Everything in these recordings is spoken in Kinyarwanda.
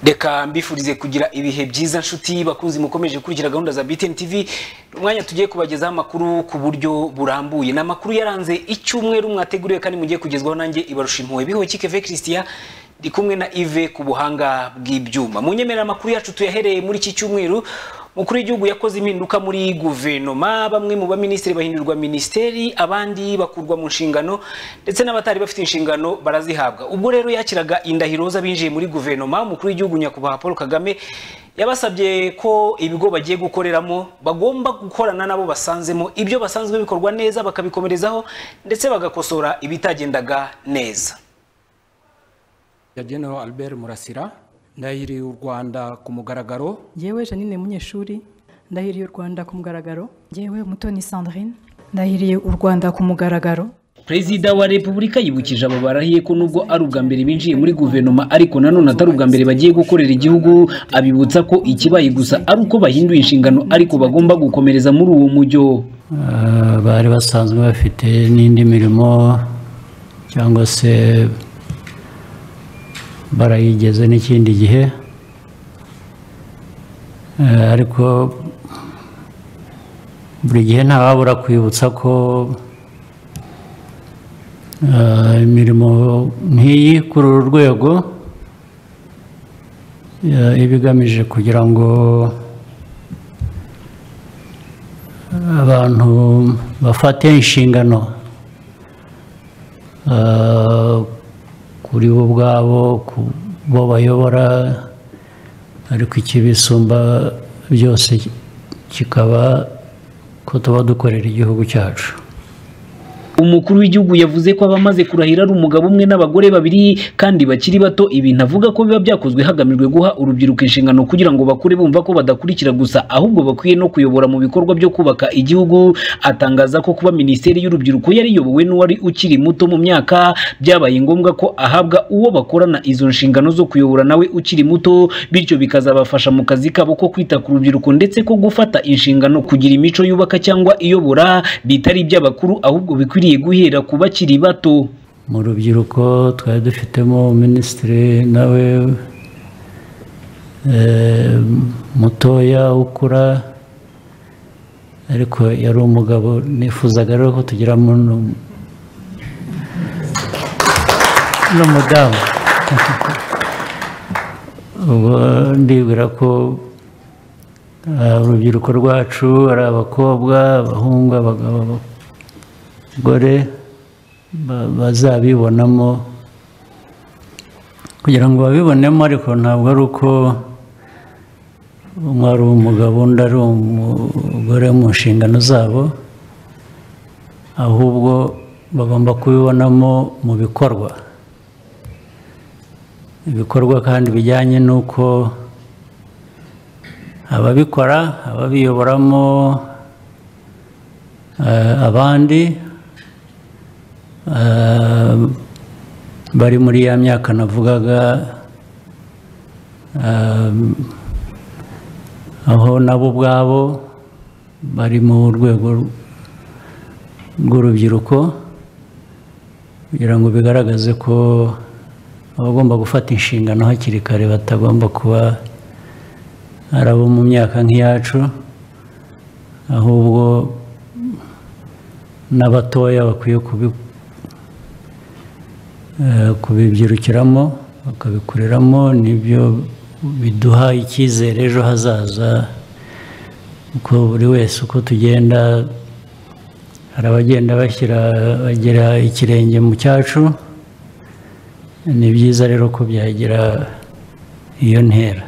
reka mbifurize kugira ibihe byiza nshuti bakunzi mukomeje gukurikira gahunda za BTN TV umwanya tugiye kubagezaho amakuru ku buryo burambuye ni amakuru yaranze icyumweru mwateguriwe kandi mugiye kugezwaho nanjye ibarusha impuhwe bihuwe kikeve christian ndi kumwe na ive ku buhanga bw'ibyuma mu nyemerera amakuru yacu tuyahereye muri iki cyumweru umukuru w'igihugu yakoze impinduka muri guverinoma bamwe mu baminisitiri bahindurwa minisiteri abandi bakurwa mu nshingano ndetse n'abatari bafite inshingano barazihabwa ubwo rero yakiraga indahiro z'abinjiye muri guverinoma umukuru w'igihugu nyakubahwa paul kagame yabasabye ko ibigo bagiye gukoreramo bagomba gukorana nabo basanzemo ibyo basanzwe bikorwa neza bakabikomerezaho ndetse bagakosora ibitagendaga neza yagenewe albert murasira ndahiriye u rwanda ku mugaragaro yewe janine munyeshuri ndahiriye u rwanda ku mugaragaro yewe mutoni sandrine ndahiriye u rwanda ku mugaragaro perezida wa repubulika yibukije abo barahiye ko nubwo ari ubwa mbere binjiye muri guverinoma ariko nanone atari ubwa mbere bagiye gukorera igihugu abibutsa ko ikibaye gusa ari uko bahinduye inshingano ariko bagomba gukomereza muri uwo mujyo bari basanzwe bafite n'indi mirimo cyangwa se barayigeze n'ikindi gihe ariko buri gihe ntawabura kwibutsa ko imirimo nk'iyi kuri uru rwego iba igamije kugira ngo abantu bafate inshingano kuri bo ubwabo ku bo bayobora ariko ikibisumba byose kikaba ko tuba dukorera igihugu cyacu umukuru w'igihugu yavuze ko abamaze kurahira ari umugabo umwe n'abagore babiri kandi bakiri bato ibintu avuga ko biba byakozwe hagamijwe guha urubyiruko inshingano kugira ngo bakure bumva ko badakurikira gusa ahubwo bakwiye no kuyobora mu bikorwa byo kubaka igihugu atangaza ko kuba minisiteri y'urubyiruko yariyobowe n'uwari ukiri muto mu myaka byabaye ngombwa ko ahabwa uwo bakorana izo nshingano zo kuyobora nawe ukiri muto bityo bikazabafasha mu kazi kabo ko kwita ku rubyiruko ndetse ko gufata inshingano kugira imico yubaka cyangwa iyobora bitari iby'abakuru ahubwo bikwiriye guhera ku bakiri bato mu rubyiruko twari dufitemo minisitiri nawe mutoya ukura ariko yari umugabo nifuzaga rero ko tugiramo n'umudamu ubwo ndibwira ko urubyiruko rwacu ari abakobwa abahungu abagabo gore bazabibonamo kugira ngo babibonemo ariko ntabwo ari uko umwe ari umugabo undi ari umugore mu nshingano zabo ahubwo bagomba kubibonamo mu bikorwa ibikorwa kandi bijyanye n'uko ababikora ababiyoboramo abandi bari muri ya myaka navugaga aho nabo ubwabo bari mu rwego rw'urubyiruko kugira ngo bigaragaze ko abagomba gufata inshingano hakiri kare batagomba kuba ari abo mu myaka nk'iyacu ahubwo n'abatoya bakwiye kubikora kubibyirukiramo bakabikoreramo nibyo biduha icyizere ejo hazaza kuko buri wese uko tugenda hari abagenda bashyira bagera ikirenge mu cyacu ni byiza rero ko byagira iyo ntera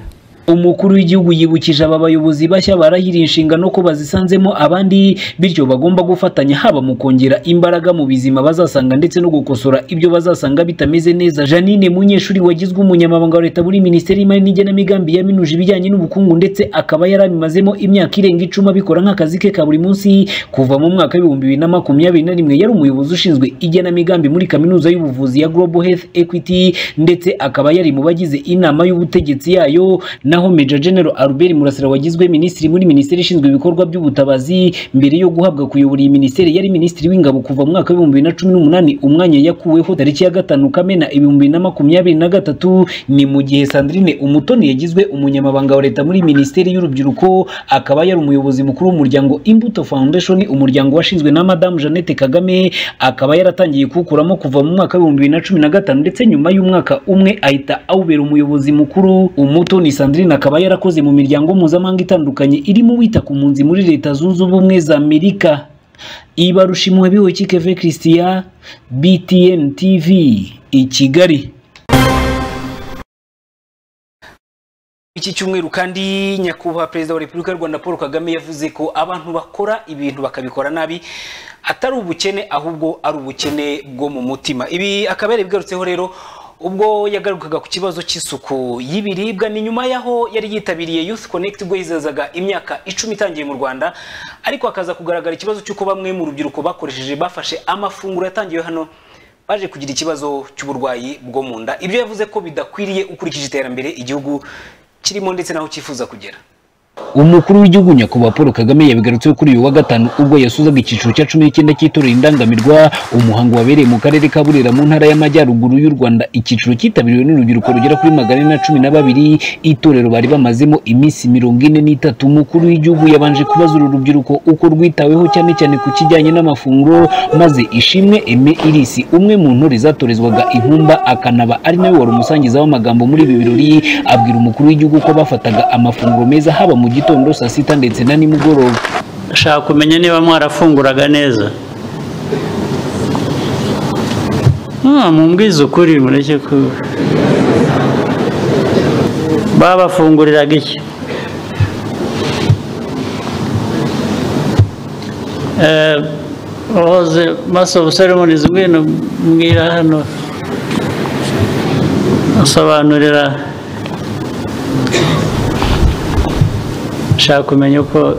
umukuru w'igihugu yibukije aba bayobozi bashya barahiriye inshingano ko bazisanzemo abandi bityo bagomba gufatanya haba mu kongera imbaraga mu bizima bazasanga ndetse no gukosora ibyo bazasanga bitameze neza janine munyeshuri wagizwe umunyamabanga wa leta muri minisiteri y'imari n'igenamigambi yaminuje ibijyanye n'ubukungu ndetse akaba yarabimazemo imyaka irenga icumi abikora nk'akazi ke ka buri munsi kuva mu mwaka w'ibihumbi bibiri na makumyabiri na rimwe yari umuyobozi ushinzwe igenamigambi muri kaminuza y'ubuvuzi ya global health equity ndetse akaba yari mu bagize inama y'ubutegetsi yayo na naho Major General Albert Murasira wagizwe minisitiri muri minisiteri ishinzwe ibikorwa by'ubutabazi mbere yo guhabwa kuyobora iyi minisiteri yari minisitiri w'ingabo kuva mu mwaka w'ibihumbi bibiri na cumi n'umunani umwanya yakuweho tariki ya gatanu Kamena ibihumbi bibiri na makumyabiri na gatatu ni mu gihe Sandrine Umutoni yagizwe umunyamabanga wa leta muri minisiteri y'urubyiruko akaba yari umuyobozi mukuru w'umuryango Imbuto Foundation umuryango washinzwe na Madame Jeannette Kagame akaba yaratangiye kuwukuramo kuva mu mwaka w'ibihumbi bibiri na cumi na gatanu ndetse nyuma y'umwaka umwe ahita awubera umuyobozi mukuru Umutoni Sandrine akaba yarakoze mu miryango mpuzamahanga itandukanye irimo uwita ku mpunzi muri leta zunze ubumwe za Amerika Ibarushimwe Biwekikeve Christian BTN TV i Kigali Iki cyumweru kandi nyakubahwa perezida wa Repubulika y'u Rwanda Paul Kagame yavuze ko abantu bakora ibintu bakabikora nabi atari ubukene ahubwo ari ubukene bwo mu mutima ibi akaba yaribigarutseho rero ubwo yagarukaga ku kibazo cy'isuku y'ibiribwa ni nyuma y'aho yari yitabiriye Youth Connect ubwo yizazaga imyaka icumi itangiye mu Rwanda ariko hakaza kugaragara ikibazo cy'uko bamwe mu rubyiruko bakoresheje bafashe amafunguro yatangiwe hano baje kugira ikibazo cy'uburwayi bwo mu nda ibyo yavuze ko bidakwiriye ukurikije iterambere igihugu kirimo ndetse n'aho cyifuza kugera umukuru w'igihugu nyakubahwa paul kagame yabigarutseho kuri uyu wa gatanu ubwo yasuzaga icyiciro cya cumi n'icyenda cy'itorero indangamirwa umuhango wabereye mu karere ka burera mu ntara y'amajyaruguru y'u rwanda icyiciro cyitabiriwe n'urubyiruko rugera kuri magana ane na cumi na babiri itorero bari bamazemo iminsi mirongo ine n'itatu umukuru w'igihugu yabanje kubaza uru rubyiruko uko rwitaweho cyane cyane ku kijyanye n'amafunguro maze ishimwe eme irisi umwe mu ntore zatorezwaga inkumba akanaba ari nawe wari umusangiza w'amagambo muri ibi birori abwira umukuru w'igihugu ko bafataga amafunguro meza haba mu gitondo saa sita ndetse na nimugoroba ndashaka kumenya niba mwarafunguraga neza Ah, mumbwize ukuri mureke ko babafunguriraga iki Eh, wahoze maso ceremonies ngwino mbwira hano asobanurira nshaka kumenya uko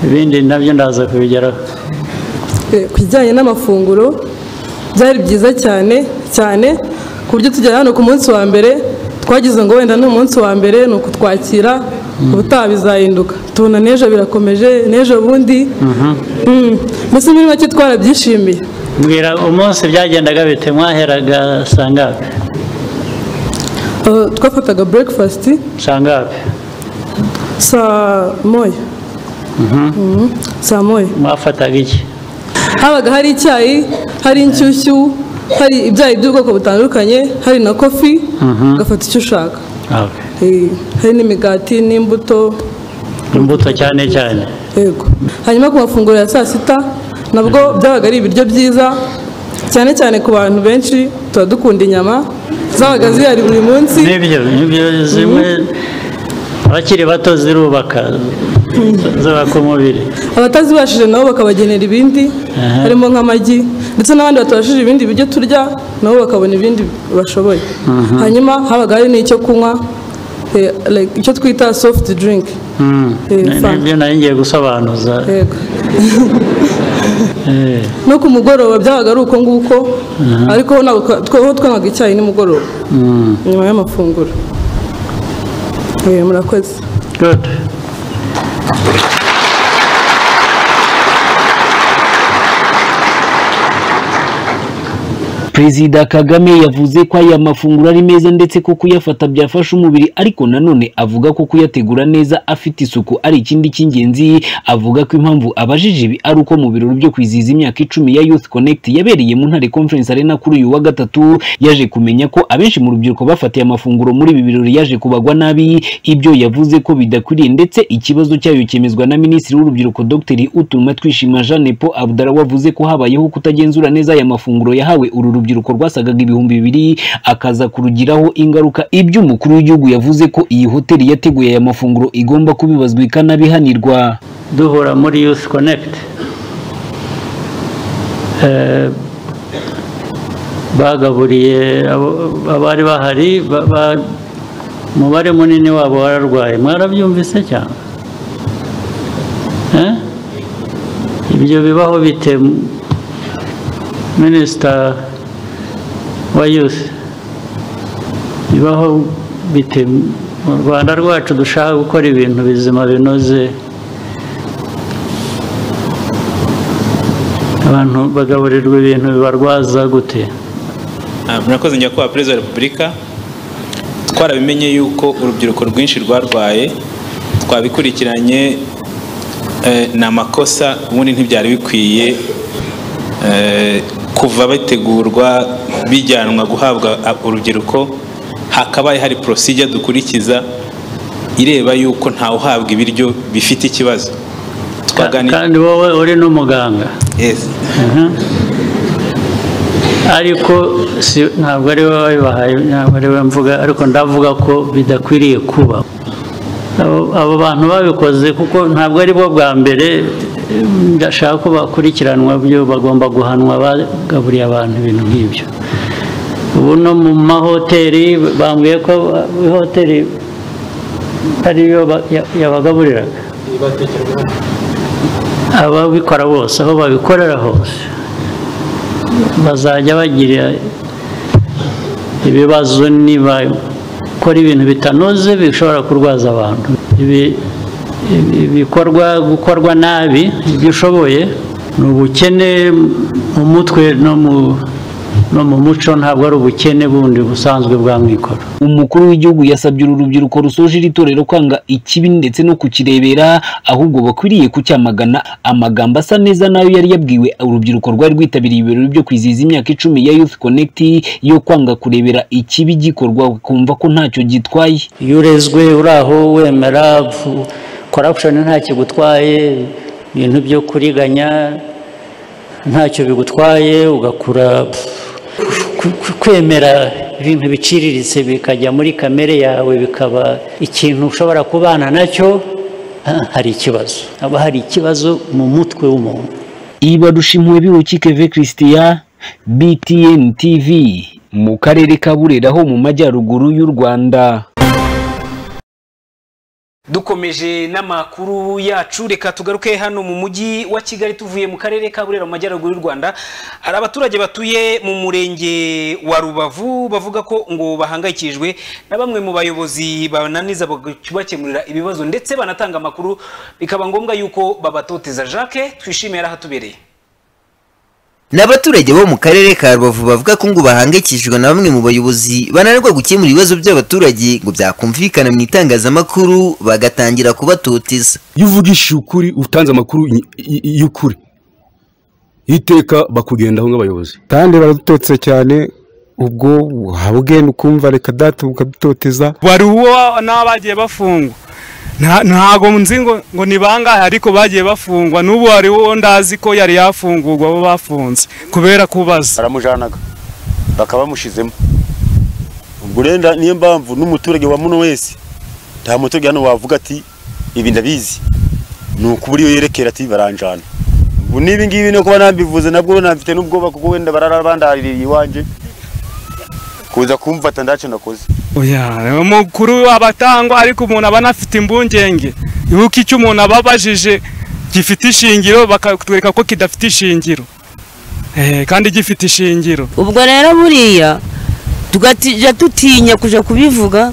ibindi nabyo ndaza kubigeraho Eh, ku bijyanye n'amafunguro byari byiza cyane cyane ku buryo tugera hano ku munsi wa mbere twagize ngo wenda ni umunsi wa mbere ni ukutwakira ubutaha bizahinduka tubona n'ejo birakomeje n'ejo bundi Mm. mbese muri make twarabyishimiye mbwira umunsi byagendaga bite mwaheraga sangapi Eh, twafataga breakfast sangapi saa moya Mm, saa moya mwafataga iki habaga hari icyayi hari inshyushyu hari ibyayi by'ubwoko butandukanye hari na kofi ugafata icyo ushaka Eh, hari n'imigati n'imbuto imbuto cyane cyane yego hanyuma ku mafunguro ya saa sita nabwo byabaga ari ibiryo byiza cyane cyane ku bantu benshi tuba dukunda inyama zabaga zihari buri munsi nibyo nibyo zimwe abakiri bato zirubaka zubaka umubiri abatazibashije nabo bakabagenera ibindi Aha. harimo nk'amagi ndetse n'abandi batabashije ibindi biryo turya nabo bakabona ibindi bashoboye hanyuma habaga hari n'icyo kunywa eh, like, icyo twita soft drink Mm. Eh, Ni- fanta. nibyo nari ngiye gusobanuza yego Eh, no ku mugoroba byabaga ari uko nguko ariko ho ntabwo twa- twa- ho twanywaga icyayi nimugoroba mm. nyuma y'amafunguro Eh, murakoze good perezida kagame yavuze ko aya mafunguro ari meza ndetse ko kuyafata byafasha umubiri ariko nanone avuga ko kuyategura neza afite isuku ari ikindi cy'ingenzi avuga ko impamvu abajije ibi ari uko mu birori byo kwizihiza imyaka icumi ya youth connect yabereye mu ntare conference arena kuri uyu wa gatatu yaje kumenya ko abenshi mu rubyiruko bafatiye amafunguro muri ibi birori yaje kubagwa nabi ibyo yavuze ko bidakwiriye ndetse ikibazo cyayo cyemezwa na minisitiri w'urubyiruko dr utuma twishima jeanne paul abdara wavuze ko habayeho kutagenzura neza aya mafunguro yahawe uru rubyiruko rwasagaga ibihumbi bibiri akaza kurugiraho ingaruka ibyo umukuru w'igihugu yavuze ko iyi hoteli yateguye aya mafunguro igomba kubibazwa ikanabihanirwa duhura muri youth connect Eh, bagaburiye abo- abari bahari ba- ba- umubare munini wabo wararwaye mwarabyumvise cyane Eh? ibyo bibaho bite minisita wa youth bibaho bite mu rwanda rwacu dushaka gukora ibintu bizima binoze abantu bagaburirwa ibintu bibarwaza gute Ah, murakoze njya kuba perezida wa repubulika twarabimenye yuko urubyiruko rwinshi rwarwaye twabikurikiranye eh, ni amakosa ubundi ntibyari bikwiye eh, kuva bategurwa bijyanwa guhabwa ah, urubyiruko hakabaye hari procedure dukurikiza ireba yuko ntawe uhabwa ibiryo bifite ikibazo Twaganiriye- kandi wowe uri n'umuganga Yes. ariko si ntabwo ari wowe wabibahaye ntabwo ari wowe mvuga ariko ndavuga ko bidakwiriye kuba Abo- abo bantu babikoze kuko ntabwo ari bo bwa mbere eh, ndashaka ko bakurikiranwa byo bagomba guhanwa bagaburiye abantu ibintu nk'ibyo ubu no mu mahoteli bambwiye ko ihoteli ariyo ba- ya- yabagaburiraga ababikora bose aho babikorera hose bazajya bagira ibibazo niba bakora ibintu bitanoze bishobora kurwaza abantu Ibi- ibi- ibikorwa gukorwa nabi ibyo ushoboye ni ubukene mu mutwe no mu no mu muco ntabwo ari ubukene bundi busanzwe bwa mwikoro umukuru w'igihugu yasabye uru rubyiruko rusoje iri torero kwanga ikibi ndetse no kukirebera ahubwo bakwiriye kucyamagana amagambo asa neza nayo yari yabwiwe urubyiruko rwari rwitabiriye ibirori byo kwizihiza imyaka icumi ya youth connect yo kwanga kurebera ikibi gikorwa kumva ko ntacyo gitwaye iyo urezwe uri aho wemera korapushoni ntacyo igutwaye ibintu byo kuriganya ntacyo bigutwaye ugakura pfu, ku- ku- kwemera ibintu biciriritse bikajya muri kamere yawe bikaba ikintu ushobora kubana nacyo ah, hari ikibazo haba hari ikibazo mu mutwe w'umuntu ibarusha impuhwe biwukikeve christian btn tv mu karere ka burera ho mu majyaruguru y'u rwanda dukomeje n'amakuru yacu reka tugaruke hano mu mujyi wa kigali tuvuye mu karere ka burera mu majyaruguru y'u rwanda hari abaturage batuye mu murenge wa rubavu bavuga ko ngo bahangayikijwe na bamwe mu bayobozi bananiza bakemurira ibibazo ndetse banatanga amakuru bikaba ngombwa yuko babatoteza jacques twishimiye ahatubereye Ni abaturage bo mu karere ka Rubavu bavuga ko ngo bahangayikishijwe na bamwe mu bayobozi bananirwa gukemura ibibazo by'abaturage ngo byakumvikana mu itangazamakuru bagatangira kubatoteza. iyo uvugishije ukuri utanze amakuru y- y- y'ukuri iteka bakugendaho nk'abayobozi kandi baradutotse cyane ubwo waba ugenda ukumva reka data ukadutoteza wari uwo n'abagiye bafungwa Nta- ntago nzi ngo ngo ni bangahe ariko bagiye bafungwa n'ubu hari uwo ndazi ko yari yafungurwa abo bafunze kubera kubaza baramujanaga bakaba bamushizemo ubwo rero nda- niyo mpamvu n'umuturage wa muno wese nta muturage hano wavuga ati ibi ndabizi ni ukubura iyo yerekera ati baranjana ubu n'ibi ngibi no kuba nambivuze nabwo nabifite n'ubwoba kuko wenda barara bandaririye iwanjye kuza kumfata ndacyo nakoze oya umukuru abatangwa ariko umuntu aba anafite impungenge yuko icyo umuntu ababajije gifite ishingiro bakatwereka ko kidafite ishingiro Eh, kandi gifite ishingiro ubwo rero buriya tugatijya dutinya kujya kubivuga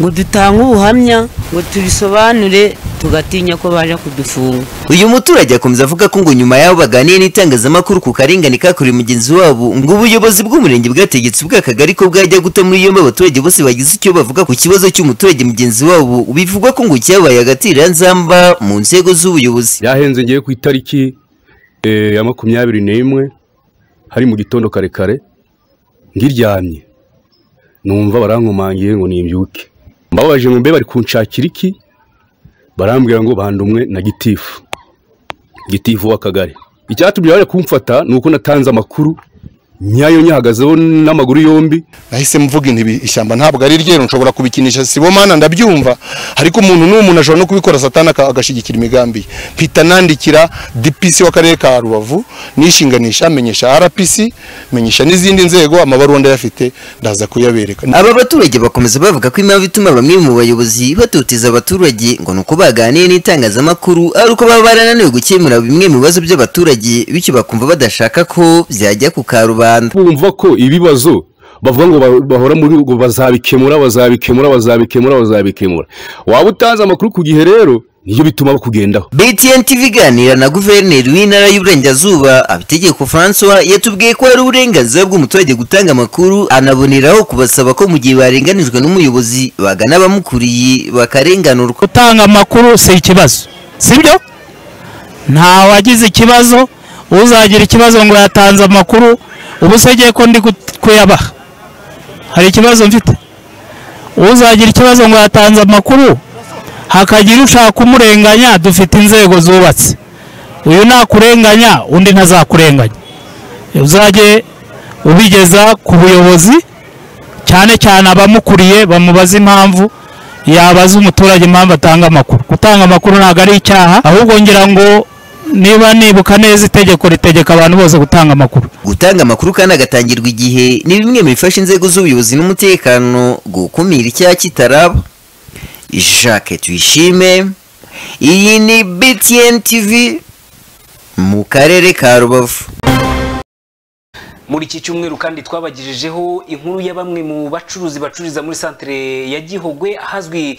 ngo dutange ubuhamya ngo tubisobanure tugatinya ko baje kudufunga Uyu muturage akomeza avuga ko ngo nyuma y'aho baganiye n'itangazamakuru ku karengane kakorewe mugenzi wabo ngo ubuyobozi bw'umurenge bwategetse ubw'akagari ko bwajya guta muri yombi abaturage bose bagize icyo bavuga ku kibazo cy'umuturage mugenzi wabo bivugwa ko ngo cyabaye agatiranzamba mu nzego z'ubuyobozi. yahenze ngiye ku itariki eh, ya makumyabiri n'imwe hari mu gitondo kare kare ngiryamye numva barankomangiye ngo nimbyuke mbabaje ngo mbe bari kunshakira iki barambwira ngo bandumwe na gitifu gitifu w'akagari icyatumye bari kumfata ni uko natanze amakuru nyayo nyahagazeho n'amaguru yombi nahise mvuga intibi ishyamba ntabwo ari ryeru nshobora kubikinisha sibo mana ndabyumva ariko umuntu n'uwo muntu ashobora no kubikora satana aka- agashyigikira imigambi ye mpita nandikira dpc w'akarere ka rubavu nishinganisha menyesha rpc menyesha n'izindi nzego amabaruwa ndayafite ndaza kuyabereka Aba baturage bakomeza bavuga ko impamvu ituma bamwe mu bayobozi batoteza abaturage ngo ni uko baganiye n'itangazamakuru ari uko baba barananiwe gukemura bimwe mu bibazo by'abaturage bityo bakumva badashaka ko byajya ku karubanda. bumva ko ibibazo bavuga ngo ba- bahora muri ngo bazabikemura bazabikemura bazabikemura bazabikemura waba utanze amakuru ku gihe rero niyo bituma bakugendaho BTN TV iganira na guverineri w'intara y'uburengerazuba abitegeko François yatubwiye ko hari uburenganzira bw'umuturage gutanga amakuru anaboneraho kubasaba ko mu gihe barenganijwe n'umuyobozi bagana abamukuriye bakarenganurwa gutanga amakuru si ikibazo sibyo nta wagize ikibazo uzagira ikibazo ngo yatanze amakuru ubu se ngiye ko ndi gut- kuyabaha hari ikibazo mfite uzagira ikibazo ngo yatanze amakuru hakagira ushaka kumurenganya dufite inzego zubatse uyu nakurenganya undi ntazakurenganya uzajye ubigeza ku buyobozi cyane cyane abamukuriye bamubaza impamvu yabaza umuturage impamvu atanga amakuru gutanga amakuru ntabwo ari icyaha ahubwo ngira ngo niba nibuka neza itegeko ritegeka abantu bose gutanga amakuru gutanga amakuru kandi agatangirwa igihe ni bimwe mu bifasha inzego z'ubuyobozi n'umutekano gukumira icyaha kitaraba Jacques Tuyishime iyi ni BTN TV mu karere ka Rubavu muri iki cyumweru kandi twabagejejeho inkuru ya bamwe mu bacuruzi bacururiza muri santere ya gihogwe ahazwi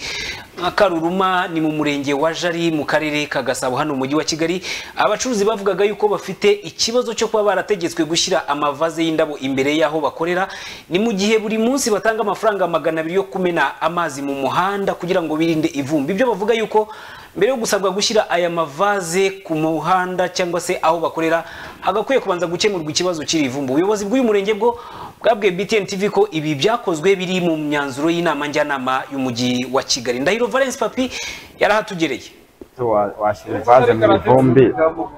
nka karuruma ni mu murenge wa jari mu karere ka gasabo hano mu mujyi wa kigali abacuruzi bavugaga yuko bafite ikibazo cyo kuba barategetswe gushyira amavaze y'indabo imbere y'aho bakorera ni mu gihe buri munsi batanga amafaranga magana abiri yo kumena amazi mu muhanda kugira ngo birinde ivumbi ibyo bavuga yuko mbere yo gusabwa gushyira aya mavaze ku muhanda cyangwa se aho bakorera hagakwiye kubanza gukemurwa ikibazo kiri ivumbu ubuyobozi bw'uyu murenge bwo bwabwiye btn tv ko ibi byakozwe biri mu myanzuro y'inama njyanama y'umujyi wa kigali ndahiro valence papi yarahatugereye wa- washyira ivaze mu ivumbi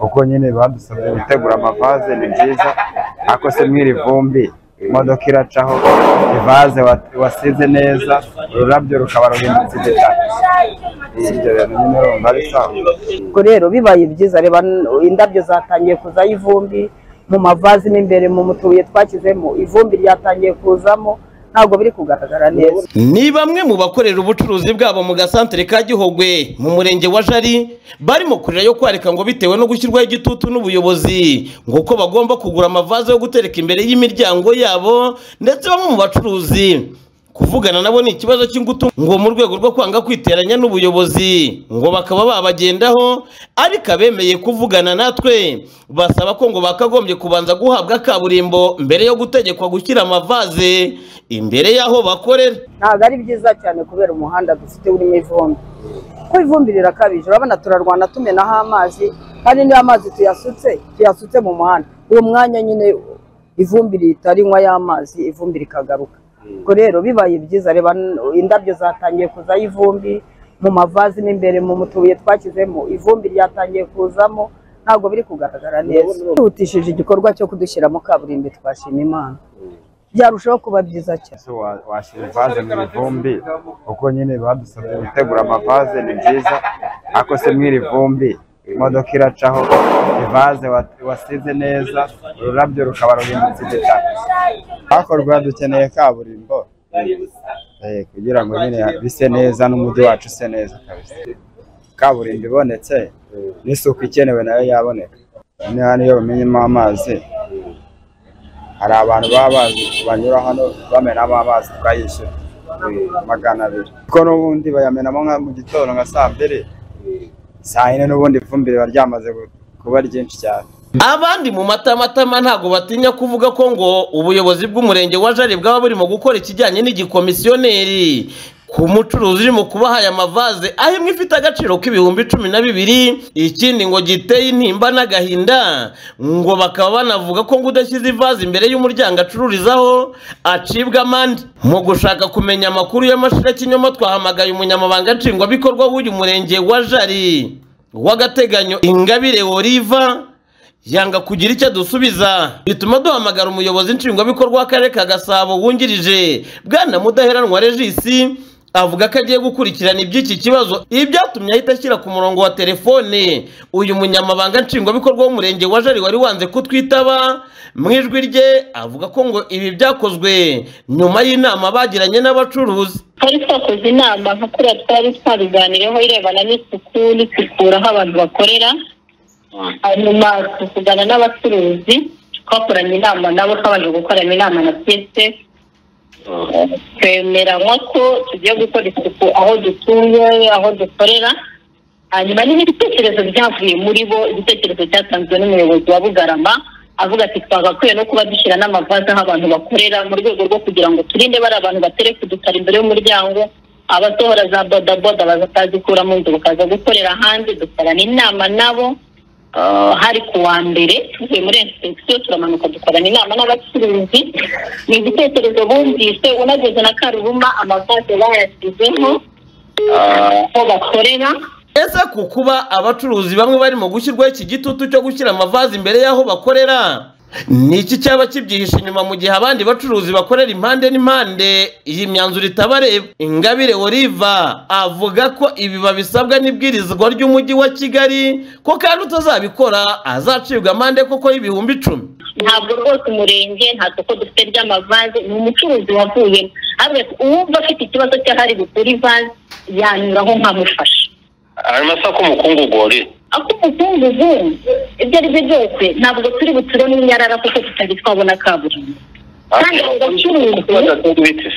ubwo nyine badusabye gutegura amavaze ni byiza ariko se mu iri vumbi imodoka iracaho ivaze wa- wasize neza ururabyo rukaba ruhindutse igitaka ibyo bintu nyine urumva ari sawa ubwo rero bibaye byiza reba n- indabyo zatangiye kuzaho ivumbi mu mavazi mo imbere mu mutuye twashyizemo ivumbi ryatangiye kuzamo ntabwo biri kugaragara neza ni bamwe mu bakorera ubucuruzi bwabo mu gasantere ka gihogwe mu murenge wa jari barimo kurira yo kwareka ngo bitewe no gushyirwaho igitutu n'ubuyobozi ngo uko bagomba kugura amavaze yo gutereka imbere y'imiryango yabo ndetse bamwe mu bacuruzi kuvugana nabo ni ikibazo cy'ingutu ngo mu rwego rwo kwanga kwiteranya n'ubuyobozi ngo bakaba babagendaho ariko abemeye kuvugana natwe basaba ko ngo bakagombye kubanza guhabwa kaburimbo mbere yo gutegekwa gushyira amavaze imbere y'aho bakorera ntabwo ari byiza cyane kubera umuhanda dufite urimo ivumbi ko ivumbi rirakabije urabona turarwana tumenaho amazi kandi niyo amazi tuyasutse tuyasutse mu muhanda uwo mwanya nyine ivumbi ritarinywa y'amazi ivumbi rikagaruka ubwo rero bibaye byiza reba n- indabyo zatangiye kuzaho ivumbi mu mavazi mo imbere mu mutuye twashyizemo ivumbi ryatangiye kuzamo ntabwo biri kugaragara neza twihutishije igikorwa cyo kudushyiramo kaburimbo twashima imana byarushaho kuba byiza cyane ese wa- washyira ivaze mu ivumbi ubwo nyine badusabye gutegura amavaze ni byiza ariko se mu iri vumbi imodoka iracaho ivaze wa- wasize neza ururabyo rukaba ruhindutse igitaka hakorwa dukeneye kaburimbo Eh, kugira ngo nyine bise neza n'umujyi wacu use neza kabisa kaburimbo ibonetse n'isuku ikenewe nayo yaboneka Ni hano iyo bamenyemo amazi hari abantu baba bazi banyura hano bamenamo amazi tukayishyura Eh, magana abiri kuko n'ubundi bayamenamo nka mu gitondo nka saa mbiri saa yine n'ubundi ivumbi riba ryamaze gu- kuba ryinshi cyane abandi mu matamatama ntabwo batinya kuvuga ko ngo ubuyobozi bw'umurenge wa jari bwaba burimo gukora ikijyanye n'igikomisiyoneri ku mucuruzi urimo kubaha aya mavaze aho imwe ifite agaciro k'ibihumbi cumi na bibiri ikindi ngo giteye intimba n'agahinda ngo bakaba banavuga ko ngo udashyize ivaze imbere y'umuryango acururizaho acibwa amande mu gushaka kumenya amakuru y'amashirakinyoma twahamagaye umunyamabanga nshingwabikorwa w'uyu murenge wa jari w'agateganyo ingabire oliva yanga kugira icyo dusubiza bituma duhamagara umuyobozi nshingwabikorwa w'akarere ka gasabo wungirije bwana mudaheranwa regisi avuga ko agiye gukurikirana iby'iki kibazo ibyatumye ahita ashyira ku murongo wa telefone uyu munyamabanga nshingwabikorwa w'umurenge wa jari wari wanze kutwitaba mu ijwi rye avuga ko ngo ibi byakozwe nyuma y'inama bagiranye n'abacuruzi twari twakoze inama nka kuriya twari twabiganireho irebana n'isuku n'isukura aho abantu bakorera hanyuma tuvugana n'abacuruzi twakoranye inama nabo twabanje gukorana inama na psf twemeranywa ko tugiye gukora isuku aho dutuye aho dukorera hanyuma niba ibitekerezo byavuye muri bo igitekerezo cyatanzwe n'umuyobozi wa bugarama avuga ati twagakwiye no kuba dushyira n'amavaze aho abantu bakorera mu rwego rwo kugira ngo turinde bari abantu batereka udutara imbere y'umuryango abasohora za bodaboda bazatazikura mu nzu bakaza gukorera hanze dukorana inama nabo Ah, hari ku wa mbere tuvuye muri inspeksiyo turamanuka dukorana inama n'abacuruzi ni igitekerezo bumvise unageze na karubuma amavaze bayashyizeho ah, aho bakorera ese ku kuba abacuruzi bamwe barimo gushyirwaho iki gitutu cyo gushyira amavazi imbere y'aho bakorera ni iki cyaba kibyihishe inyuma mu gihe abandi bacuruzi bakorera impande n'impande iyi myanzuro itabareba ingabire oliva avuga ko ibi babisabwa n'ibwirizwa ry'umujyi wa kigali ko kandi utazabikora azacibwa amande koko y'ibihumbi icumi ntabwo rwose umurenge nta soko dufite ry'amavaze ni umucuruzi wavuyemo ahubwo uwumva afite ikibazo cy'ahari gukura ivaze yanyuraho nkamufasha ayo masaka umukungugu wari ako umukungugu ibyo ari byo byose ntabwo turi buturemo inyarara kuko tutari twabona kaburimbo kandi abo bacuruzi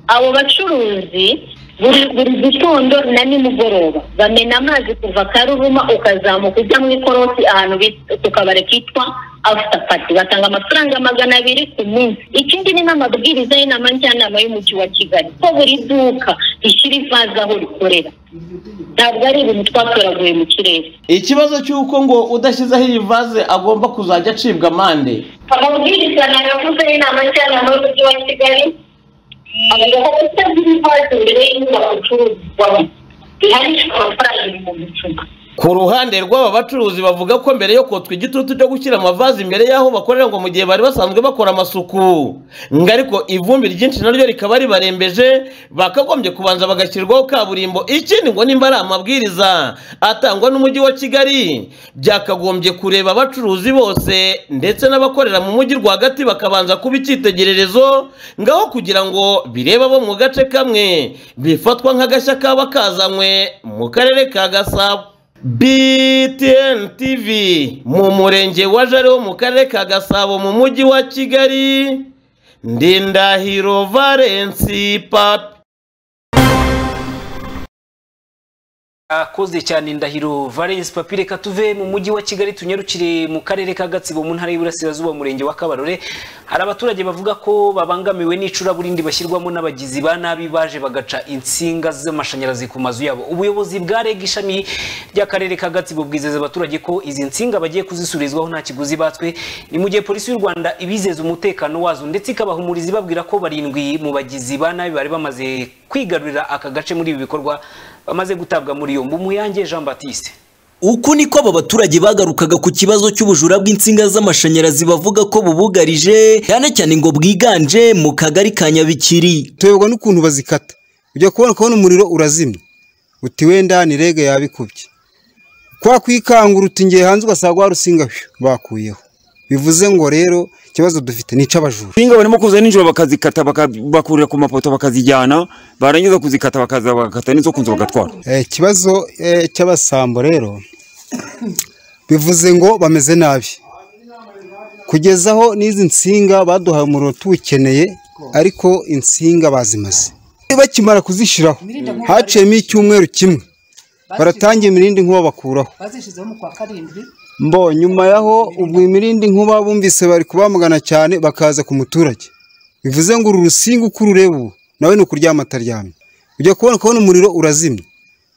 abo bacuruzi buri buri gitondo na nimugoroba bamena amazi kuva karuruma ukazamuka ujya mu ikorosi ahantu bita- ku kabari kitwa after party batanga amafaranga magana abiri ku munsi ikindi ni n'amabwiriza y'inama njyanama y'umujyi wa kigali ko buri duka rishyira ivaze aho rikorera ntabwo ari ibintu twatoraguye mu kirere ikibazo cy'uko ngo udashyizeho iyi vaze agomba kuzajya acibwa amande amabwiriza nayavuze y'inama njyanama y'umujyi wa kigali avuga ko kutagira ivaze imbere y'inyubako icururizwamo bihanishwa amafaranga ibihumbi icumi ku ruhande rw'aba bacuruzi bavuga ko mbere yo kotswa igitutu cyo gushyira amavazi imbere y'aho bakorera ngo mu gihe bari basanzwe bakora amasuku ngo ariko ivumbi ryinshi naryo rikaba ribarembeje bakagombye kubanza bagashyirwaho kaburimbo ikindi ngo nimba ari amabwiriza atangwa n'umujyi wa kigali byakagombye kureba abacuruzi bose ndetse n'abakorera mu mujyi rwagati bakabanza kuba icyitegererezo ngaho kugira ngo birebe abo mu gace kamwe bifatwa nk'agashya kaba kazanywe mu karere ka gasabo BTN TV mu murenge wa Jari wo mu karere ka Gasabo mu mujyi wa Kigali Ndindahiro Valence Papi akoze cyane ndahiro valence papi reka tuve mu mujyi wa kigali tunyarukire mu karere ka gatsibo mu ntara y'iburasirazuba umurenge wa kabarore hari abaturage bavuga ko babangamiwe n'icuraburindi bashyirwamo n'abagizi ba nabi baje bagaca insinga z'amashanyarazi ku mazu yabo ubuyobozi bwa reg ishami ry'akarere ka gatsibo bwizeza abaturage ko izi nsinga bagiye kuzisubirizwaho nta kiguzi batswe ni mu gihe polisi y'u rwanda ibizeza umutekano wazo ndetse ikabahumuriza ibabwira ko barindwi mu bagizi ba nabi bari bamaze kwigarurira aka gace muri ibi bikorwa bamaze gutabwa muri yombi umuyange jean batiste Uku niko aba baturage bagarukaga ku kibazo cy'ubujura bw'insinga z'amashanyarazi bavuga ko bubugarije cyane cyane ngo bwiganje mu kagari ka Nyabikiri. tuyoborwa n'ukuntu bazikata ujya kubona kubona umuriro urazimya uti wenda ni rege yabikubye kwa kwikangura uti ngiye hanze ugasanga warusinga bakuyeho bivuze ngo rero ikibazo dufite ni icy'abajura insinga barimo kuza nijoro bakazikata baka- bakurira ku mapoto bakazijyana barangiza kuzikata bakaza bagakata n'izo ku nzu bagatwara Eh, ikibazo eh, cy'abasambo rero bivuze ngo bameze nabi kugezaho n'izi nsinga baduhaye umuriro tuwukeneye ariko insinga bazimaze bakimara kuzishyiraho haciyemo icyumweru kimwe baratangiye imirindi nkuba bakuraho bazishyizeho mu kwa karindwi mbo nyuma yaho ubwo imirindi nkuba bumvise bari kubamugana cyane bakaza ku muturage bivuze ngo uru rusinga uko urureba ubu nawe ni ukuryama ataryamye ujya kubona kubona umuriro urazimya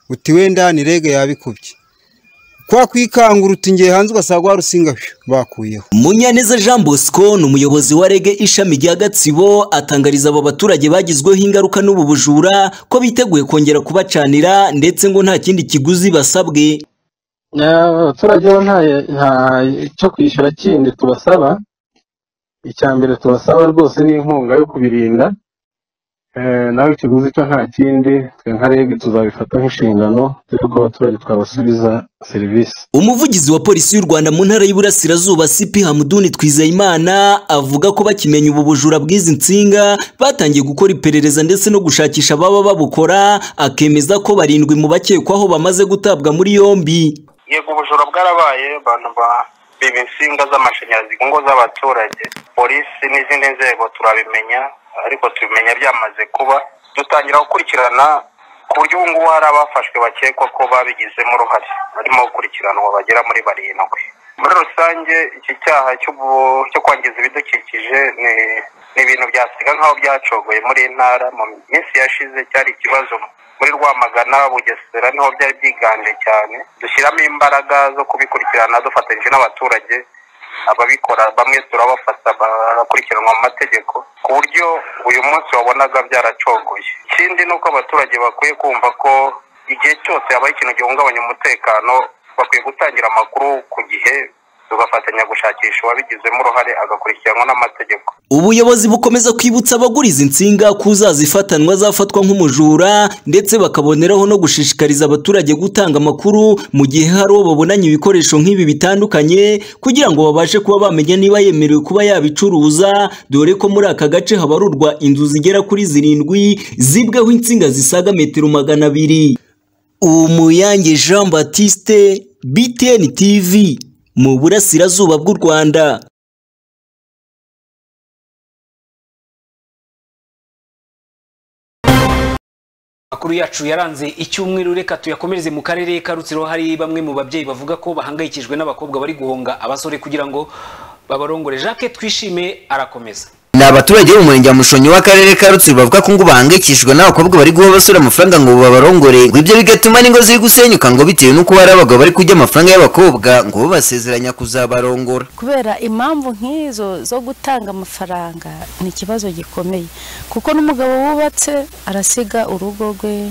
uti wenda ni rege yabikubye kwa kwikangura uti ngiye hanze ugasanga warusinga bakuyeho Munyaneza Jean Bosco ni umuyobozi wa rege ishami rya Gatsibo atangariza abo baturage bagizweho ingaruka n'ubu bujura ko biteguye kongera kubacanira ndetse ngo nta kindi kiguzi basabwe. abaturage bo nta nta cyo kwishyura kindi tubasaba icya mbere tubasaba rwose ni inkunga yo kubirinda Eh, nawe ikiguzi cyo nta kindi twe nka reg tuzabifata nk'inshingano dore ko abaturage twabasubiza serivisi Umuvugizi wa polisi y'u Rwanda mu ntara y'Iburasirazuba CP Hamduni Twizeyimana avuga ko bakimenya ubu bujura bw'izi nsinga batangiye gukora iperereza ndetse no gushakisha ababa babukora akemeza ko barindwi mu bakekwaho bamaze gutabwa muri yombi. yego ubujura bwarabaye abantu biba insinga z'amashanyarazi ku ngo z'abaturage polisi n'izindi nzego turabimenya ariko tubimenya byamaze kuba dutangira gukurikirana ku buryo ubu ngubu hari abafashwe bakekwa ko babigizemo uruhare barimo gukurikiranwa bagera muri barindwi muri rusange iki cyaha cy'ubu- cyo kwangiza ibidukikije ni ni ibintu byasiga nk'aho byacogoye muri iyi ntara mu minsi yashize cyari ikibazo muri rwamagana bugesera niho byari byiganje cyane dushyiramo imbaraga zo kubikurikirana dufatanyije n'abaturage ababikora bamwe turabafata bakurikiranwa mu mategeko ku buryo uyu munsi wabonaga byaracogoye ikindi ni uko abaturage bakwiye kumva ko igihe cyose habaye ikintu gihungabanya umutekano bakwiye gutangira amakuru ku gihe tugafatanya gushakisha uwabigizemo uruhare agakurikiranwa n'amategeko ubuyobozi bukomeza kwibutsa abagura izi nsinga ko uzazifatanwa azafatwa nk'umujura ndetse bakaboneraho no gushishikariza abaturage gutanga amakuru mu gihe hari uwo babonanye ibikoresho nk'ibi bitandukanye kugira ngo babashe kuba bamenya niba yemerewe kuba yabicuruza dore ko muri aka gace habarurwa inzu zigera kuri zirindwi zibweho insinga zisaga metero magana abiri umuyange jean batiste btn tv mu burasirazuba bw'u rwanda Makuru yacu yaranze icyumweru reka tuyakomereze mu karere ka Rutsiro hari bamwe mu babyeyi bavuga ko bahangayikijwe n'abakobwa bari guhunga abasore kugira ngo babarongore Jacques twishime arakomeza ni abaturage bo mu murenge wa mushonyi w'akarere ka rutsiro bavuga ko ngo bahangayikishijwe n'abakobwa bari guha abasore amafaranga ngo babarongore ngo ibyo bigatuma n'ingo ziri gusenyuka ngo bitewe n'uko hari abagabo bari kurya amafaranga y'abakobwa ngo bo basezeranya kuzabarongora kubera impamvu nk'izo zo gutanga amafaranga ni ikibazo gikomeye kuko n'umugabo wubatse arasiga urugo rwe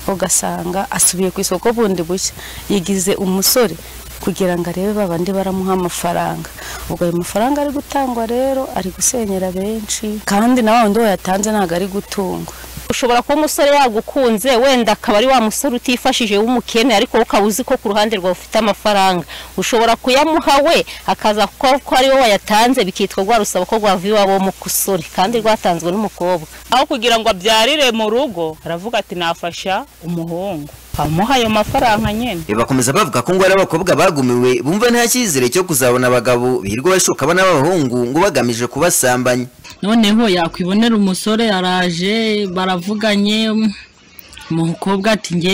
ugasanga asubiye ku isoko bundi bushya yigize umusore kugira ngo arebe babandi baramuha amafaranga ubwo ayo mafaranga ari gutangwa rero ari gusenyera benshi kandi na wa wundi wayatanze ntabwo ari gutungwa ushobora kuba umusore yagukunze wenda akaba ari wa musore utifashije w'umukene ariko wowe ukaba uzi ko ku ruhande rwawe ufite amafaranga ushobora kuyamuha we akaza kuko ko ari wowe wayatanze bikitwa rwa rusaba ko rwava iwabo w'umusore kandi rwatanzwe n'umukobwa aho kugira ngo abyarire mu rugo aravuga ati nafasha umuhungu amuha ayo mafaranga nyine bakomeza bavuga ko ngo hari abakobwa bagumiwe bumva nta cyizere cyo kuzabona abagabo birirwa bashoka n'abahungu ngo bagamije kubasambanya noneho yakwibonera umusore araje baravuganye umukobwa ati nge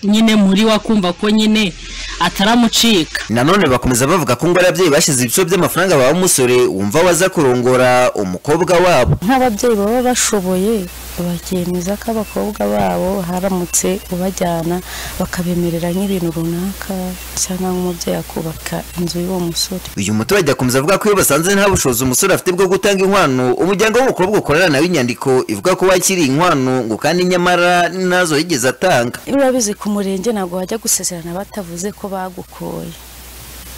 nyine muri we akumva ko nyine ataramucika nanone bakomeza bavuga ko ngo ari ababyeyi bashyize ibice by'amafaranga baha umusore wumva waza kurongora umukobwa wabo nk'ababyeyi baba bashoboye bakemeza ko abakobwa babo haramutse ubajyana bakabemerera nk'ibintu runaka cyangwa nk'umubyeyi akubaka inzu y'uwo musore uyu muturage akomeza avuga ko iyo basanze nta bushobozi umusore afite bwo gutanga inkwano umuryango w'umukobwa ukorera nawe inyandiko ivuga ko wakiriye inkwano ngo kandi nyamara nazo yigeze atanga iyo urabizi ku murenge ntabwo wajya gusezerana batavuze ko bagukoye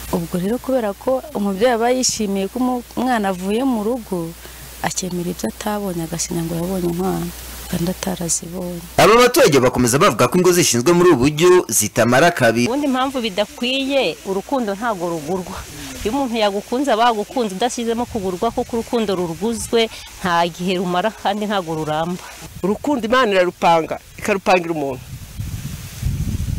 ubwo rero kubera ko umubyeyi aba yishimiye ko umu- umwana avuye mu rugo akemera ibyo atabonye agasinya ngo yabonye umwana kandi atarazibonye aba baturage bakomeza bavuga ko ingo zishinzwe muri ubu buryo zitamara kabiri ubundi impamvu bidakwiye urukundo ntabwo rugurwa iyo umuntu yagukunze aba yagukunze udashyizemo kugurwa kuko urukundo ruruguzwe nta gihe rumara kandi ntabwo ruramba urukundo imana irarupanga ikarupangira umuntu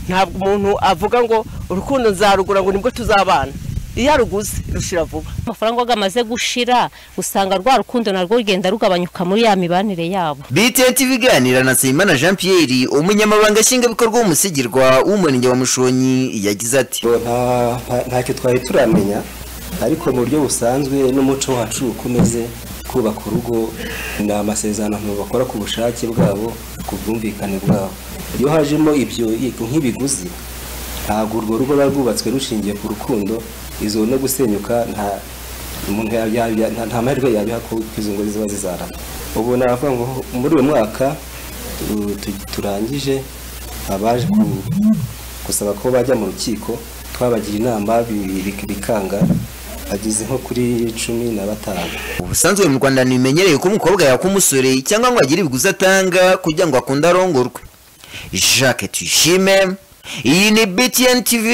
ntabwo umuntu avuga ngo urukundo nzarugura ngo nibwo tuzabana iyo aruguze rushira vuba amafaranga ngo amaze gushira usanga rwa rukundo narwo rugenda rugabanyuka muri ya mibanire yabo btn ibiganira na nsabimana jean pierre umunyamabanga nshingwabikorwa w'umusigirwa w'umurenge wa mushonyi yagize ati ntacyo twari turamenya ariko mu buryo busanzwe n'umuco wacu uko umeze kubaka urugo ni amasezerano abantu bakora ku bushake bwabo ku bwumvikane bwabo iyo hajemo ibyo nk'ibiguzi ntabwo urwo rugo ruba rwubatswe rushingiye ku rukundo izo no gusenyuka nta umuntu yabya- yabya- nta- nta mahirwe yabiha ko izo ngo ziba zizarana ubu navuga ngo muri uyu mwaka tu- tu- turangije abaje ku- gusaba ko bajya mu rukiko twabagira inama bi- bi- bikanga bageze nko kuri cumi na batanu ubusanzwe mu rwanda ntibimenyereye ko umukobwa yaka umusore cyangwa ngo agire ibiguzi atanga kugira ngo akunde arongorwe jacques tuyishime iyi ni btn tv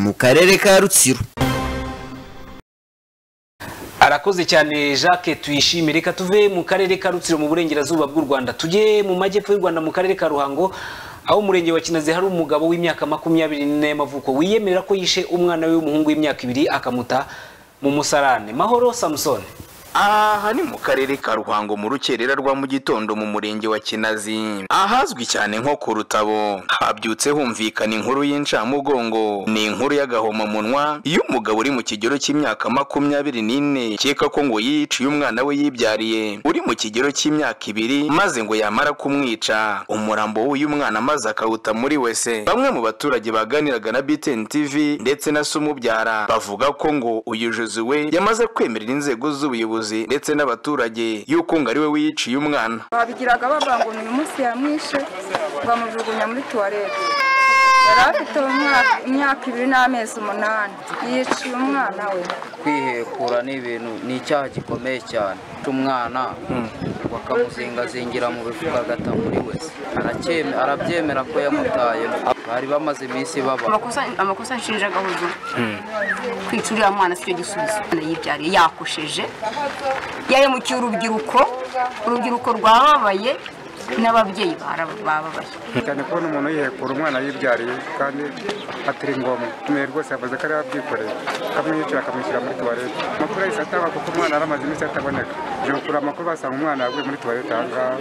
mu karere ka rutsiro arakoze cyane jacques tuyishime reka tuve mu karere ka rutsiro mu burengerazuba bw'u rwanda tujye mu majyepfo y'u rwanda mu karere ka ruhango aho umurenge wa kinazi hari umugabo w'imyaka makumyabiri n'ine y'amavuko wiyemerera ko yishe umwana we w'umuhungu w'imyaka ibiri akamuta mu musarane mahoro samusoni aha ni mu karere ka ruhango mu rukerera rwa mu gitondo mu murenge wa kinazi ahazwi cyane nko ku rutabo habyutse humvikana inkuru y'incamugongo ni inkuru y'agahomamunwa y'umugabo uri mu kigero cy'imyaka makumyabiri n'ine ukeka ko ngo yiciye umwana we yibyariye uri mu kigero cy'imyaka ibiri maze ngo yamara kumwica umurambo w'uyu mwana maze akawuta muri wese bamwe mu baturage baganiraga na BTN TV ndetse na Sumubyara bavuga ko ngo uyu Josuwe yamaze kwemerera inzego z'ubuyobozi ndetse n'abaturage yuko ngo ari we wiyiciye umwana babigiraga bavuga ngo ni uyu munsi yamwishe bamujugunya muri tuwarete yari afite umwaka- imyaka ibiri n'amezi umunani yiciye umwana we kwihekura ni ibintu ni icyaha gikomeye cyane umwana bakamuzingazingira mu bifuka agata muri we Aracyeme- arabyemera ko yamutayeho bari bamaze iminsi baba amakosa amakosa nshinja gahuzo kwica uriya mwana si cyo gisubizo Umwana yibyariye yakosheje yahemukiye urubyiruko urubyiruko rwababaye n'ababyeyi baraba- bababaye cyane kubona umuntu yihekura umwana yibyariye kandi atari ngombwa umuntu rwose yavuze ko ari we wabyikoreye akamwiyicira akamwishyira muri tuwarete amakuru yahise atangwa kuko umwana yari amaze iminsi ataboneka ijoro kuri amakuru basanga umwana yaguye muri tuwarete aha ngaha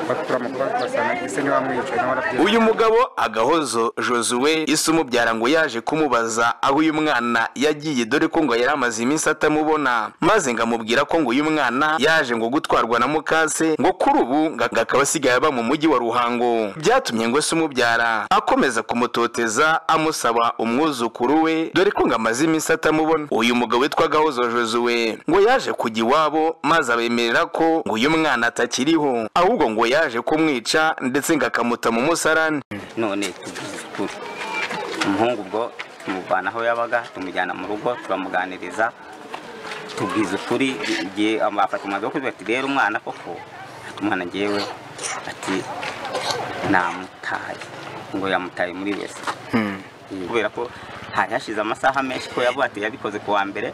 bakura amakuru basanga ese niwe wamwiyicaye nawe arabyikoreye uyu mugabo agahozo josuwe isi umubyara ngo yaje kumubaza aho uyu mwana yagiye dore ko ngo yari amaze iminsi atamubona maze ngo amubwira ko ngo uyu mwana yaje ngo gutwarwa na mukase ngo kuri ubu ngo akaba asigaye aba mu mujyi wa ruhango byatumye ngo isi umubyara akomeza kumutoteza amusaba umwuzukuru we dore ko ngo amaze iminsi atamubona uyu mugabo witwa gahozo josuwe ngo yaje kujya iwabo maze abemerera ko ngo uyu mwana atakiriho ahubwo ngo yaje kumwica ndetse ngo akamuta mu musarani none tuvuze ukuri umuhungu ubwo tumuvana aho yabaga tumujyana mu rugo turamuganiriza tubwiza ukuri igihe amafata umwanzuro wo kuvuga ati rero umwana koko ati umwana ngewe ati namutaye ngo yamutaye muri wese kubera ko hari hashize amasaha menshi ko yavuga ati yabikoze ku wa mbere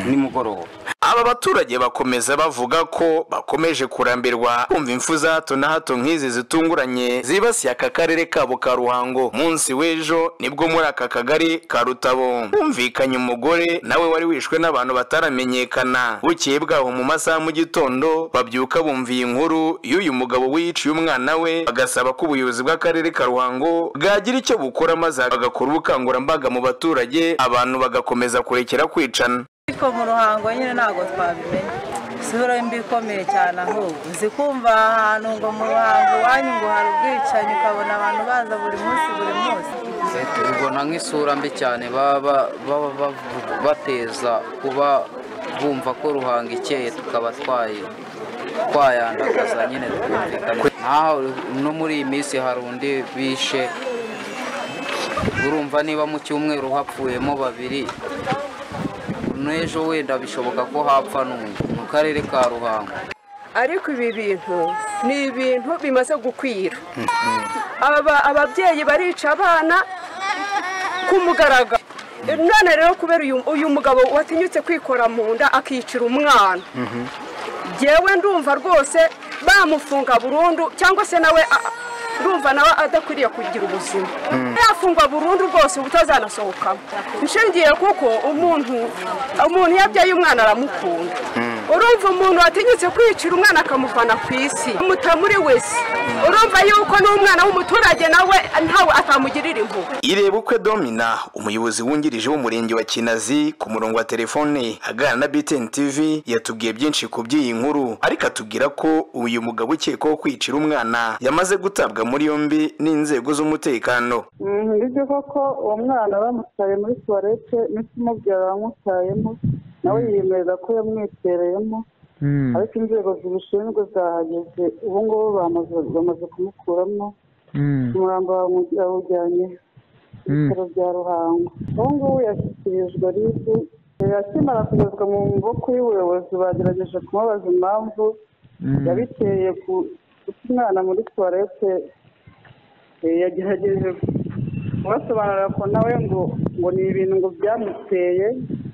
nimugoroba aba baturage bakomeza bavuga ko bakomeje kurambirwa kumva impfu za hato na hato nk'izi zitunguranye zibasiye aka karere kabo ka ruhango munsi w'ejo nibwo muri aka kagari ka rutabo humvikanye umugore nawe wari wishwe n'abantu bataramenyekana bukeye bwaho mu masaha mu gitondo babyuka bumva iyi nkuru y'uyu mugabo wiyiciye umwana we bagasaba ko ubuyobozi bw'akarere ka ruhango bwagira icyo bukora maze bagakora ubukangurambaga mu baturage abantu bagakomeza kurekera kwicana ariko mu ruhango nyine ntabwo twabimenye isura mbi ikomeye cyane ahubwo uzi kumva ahantu ngo mu ruhango iwanyu ngo hari ubwicanyi ukabona abantu baza buri munsi buri munsi tubibona nk'isura mbi cyane baba baba bavuga- bateza kuba bumva ko ruhanga ikeye tukaba twaye twayandagaza nyine twumvikana nk'aho no muri iyi minsi hari undi bishe urumva niba mu cyumweru hapfuyemo babiri n'ejo wenda bishoboka ko hapfa n'undi mu karere ka ruhango ariko ibi bintu ni ibintu bimaze gukwira Aba- ababyeyi barica abana ku mugaragaro none rero kubera uyu- uyu mugabo watinyutse kwikora mu nda akicira umwana jyewe ndumva rwose bamufunga burundu cyangwa se nawe a- ndumva nawe adakwiriye kugira ubuzima yafungwa burundu rwose ubutazanasohokamo nshingiye kuko umuntu umuntu iyo abyaye umwana aramukunda urumva umuntu watinyutse kwicira umwana akamuvana ku isi umuta muri wese urumva yuko n'umwana w'umuturage nawe ntawe atamugirira impuhwe ireba ukwe domina umuyobozi wungirije w'umurenge wa kinazi ku murongo wa telefone aganira na btn tv yatubwiye byinshi ku by'iyi nkuru ariko atubwira ko uyu mugabo ukekwaho kwicira umwana yamaze gutabwa muri yombi n'inzego z'umutekano nibyo koko uwo mwana bamutaye muri tuwarete n'isi umubyara wamutayemo nawe yiyemeza ko yamwitereyemo ariko inzego zibishinzwe zahageze ubu ngubu bamaze- bamaze kumukuramo umurambo bawumu- bawujyanye ku bitaro bya ruhango ubu ngubu yashyikirijwe ribu akimara kugezwa mu maboko y'ubuyobozi bagerageje kumubaza impamvu yabiteye ku- guta umwana muri tuwarete Eh, yagerageje kubasobanurira ko nawe ngo ngo ni ibintu ngo byamuteye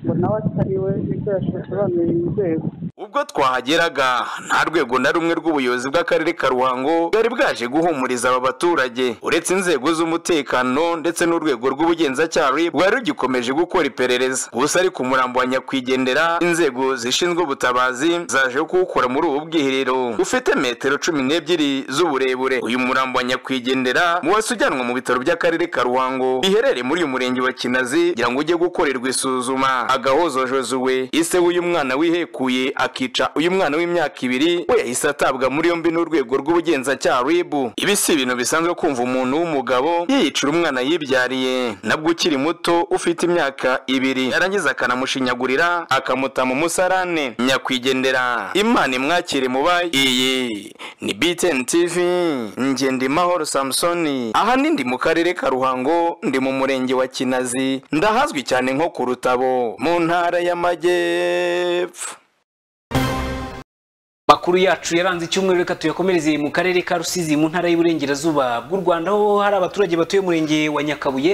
ngo nawe atari we nibwo yashoboye inzego ubwo twahageraga nta rwego na rumwe rw'ubuyobozi bw'akarere ka ruhango bwari bwaje guhumuriza aba baturage uretse inzego z'umutekano ndetse n'urwego rw'ubugenzacyaha RIB rwari rugikomeje gukora iperereza gusa ariko umurambo wa nyakwigendera inzego zishinzwe ubutabazi zaje kuwukora muri ubu bwiherero ufite metero cumi n'ebyiri z'uburebure uyu murambo wa nyakwigendera mu wasi ujyanwa mu bitaro by'akarere ka ruhango biherereye muri uyu murenge wa kinazi kugira ngo ujye gukorerwa isuzuma agahozojozuwe ise w'uyu mwana wihekuye akica uyu mwana w'imyaka ibiri we yahise atabwa muri yombi n'urwego rw'ubugenzacyaha ribu ibi si ibintu bisanzwe kumva umuntu w'umugabo yiyicira umwana yibyariye nabwo ukiri muto ufite imyaka ibiri yarangiza akanamushinyagurira akamuta mu musarane nyakwigendera imana imwakire mubaye iyi ni btn tv ngendimahoro samusoni aha nindi mu karere ka ruhango ndi mu murenge wa kinazi ndahazwi cyane nko ku rutabo mu ntara y'amajyepfo makuru yacu yaranze icyumweru reka tuyakomereze mu karere ka rusizi mu ntara y'uburengerazuba bw'u rwanda aho hari abaturage batuye umurenge wa nyakabuye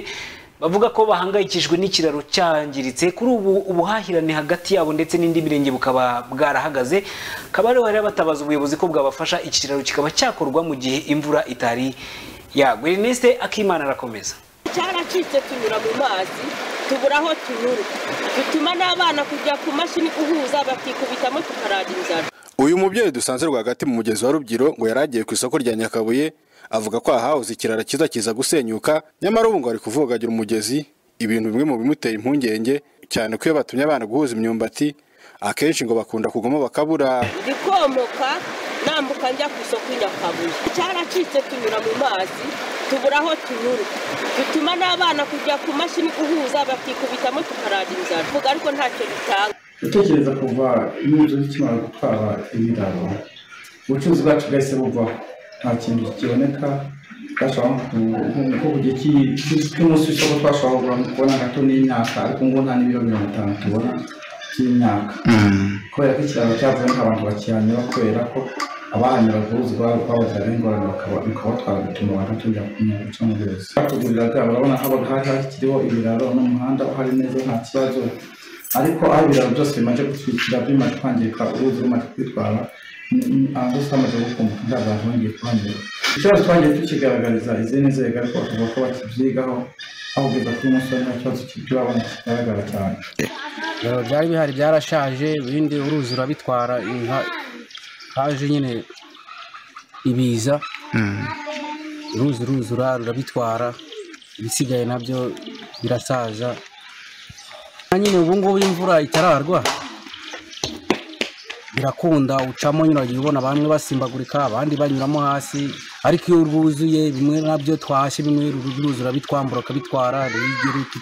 bavuga ko bahangayikijwe n'ikiraro cyangiritse kuri ubu ubuhahirane hagati yabo ndetse n'indi mirenge bukaba bwarahagaze kabari hari batabaza ubuyobozi ko bwabafasha iki kiraro kikaba cyakorwa mu gihe imvura itari yagwa Ernest Akimana arakomeza cyaracitse tunyura mu mazi tubura aho tunyura bituma n'abana kujya ku mashini guhuza bakikubitamo tukaragira inzara uyu mubyeyi dusanze rwagati mu mugezi wa rubyiru ngo yari agiye ku isoko rya nyakabuye avuga ko ahahoze ikirara cyiza kiza gusenyuka nyamara ubu ngo ari kuvugagira umugezi ibintu bimwe mu bimutera impungenge cyane ko iyo batumye abana guhuza imyumbati akenshi ngo bakunda kugamo bakabura ndikomoka nambuka njya ku isoko nyakabuye cyaracitse tunyura mu mazi tubura aho tunyura bituma n'abana kujya ku mashini guhuza bakikubitamo tukaragira inzara vuga ariko ntacyo bitanga gutekereza kuva imyitozo ikimara gutwara ibiraro ubucuruzi bwacu bwahise buvaho nta kintu kiboneka nko ku gihe cy'umunsi w'isoko twashobora kugura kubona gato n'imyaka ariko ngo nta n'ibiro mirongo itanu tubona by'imyaka kubera ko ikiraro cyavuye nk'abantu bakihanyura kubera ko abahanyura uruzi babazana ingorane bikabatwara bituma banatungira ku myaka cyangwa ubuyobozi batuguriraga urabona haba hari hakiriho ibiraro n'umuhanda uhari neza nta kibazo ariko aho ibiraro byose bimaze gutwikira bimaze kwangirika uruzi rumaze kwitwara aho twamaze gukumbuka nta bantu bongeye kuhanyura ikibazo twagiye tukigaragariza izindi nzego ariko bakavuga ko bakibyigaho aho kugeza kuri uyu munsi hari nta kibazo turabona kigaragara cyane byari bihari byarashaje ibindi uruzi urabitwara haje nyine ibiza uruzi ruzura rurabitwara ibisigaye nabyo birasaza nyine ubu ngubu imvura itararwa birakunda ucamo nyine ubona bamwe basimbagurika abandi banyuramo hasi ariko iyo rwuzuye bimwe nabyo twashye bimwe ruruzi urabitwambura ukabitwara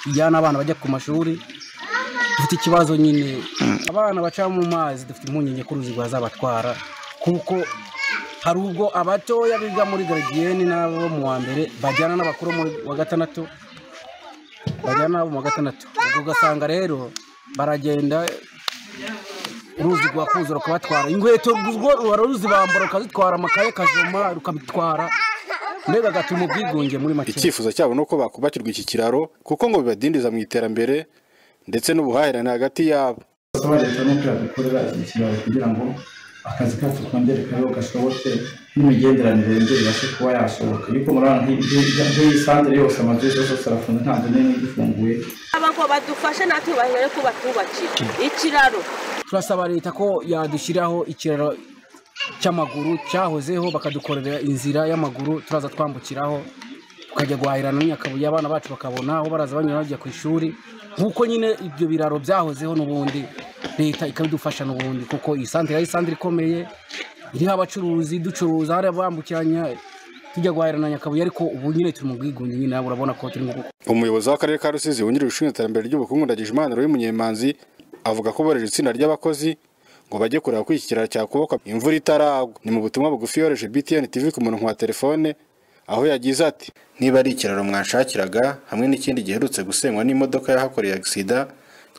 ijyana abana bajya ku mashuri dufite ikibazo nyine abana baca mu mazi dufite impungenge ko uruzi rwazabatwara kuko hari ubwo abatoya biga muri garidiyeni n'abo mu wa mbere bajyana n'abakuru wa gatandatu bajyana n'abo mu wa gatandatu ugasanga rero baragenda uruzi rwakuza rukabatwara inkweto ruba ruzi bambara rukazitwara amakaye kajoma rukabitwara mbega agatuma ubwigunge muri make icyifuzo cyabo ni uko bakubakirwa iki kiraro kuko ngo bibadindiza mu iterambere ndetse n'ubuhahirane hagati yabo basaba leta n'uko yadukorera iki kiraro kugira ngo akazi kacu kongere kariho gashoboke n'imigenderanire yongere ibashe kuba yashoboka ariko murabona nk'iyi santire yose amazu yose yose arafunze nta nzu n'imwe igifunguye ngo badufashe natwe bahera ko batubakira ikiraro turasaba leta ko yadushyiraho ikiraro cy'amaguru cyahozeho bakadukorera inzira y'amaguru turaza twambukiraho tukajya guhahirana n'Nyakabuye abana bacu bakabona aho baraza banyura bajya ku ishuri nk'uko nyine ibyo biraro byahozeho n'ubundi leta ikabidufasha n'ubundi kuko iyi santire ari santire ikomeye iriho abacuruzi ducuruza hari abambukiranya tujya guhahirana Nyakabuye ariko ubu nyine turi mu bwigunge nyine nawe urabona ko turi mu umuyobozi w'akarere ka rusizi wungirije ushinzwe iterambere ry'ubukungu ndagijimana ruri munyemanzi avuga ko boreje itsinda ry'abakozi ngo bajye kureba ko iki kiraro cyakubakwa imvura itaragwa ni mu butumwa bugufi yohereje btn tv ku murongo wa telefone aho yagize ati niba ari ikiraro mwashakiraga hamwe n'ikindi giherutse gusenywa n'imodoka yahakoreye agisida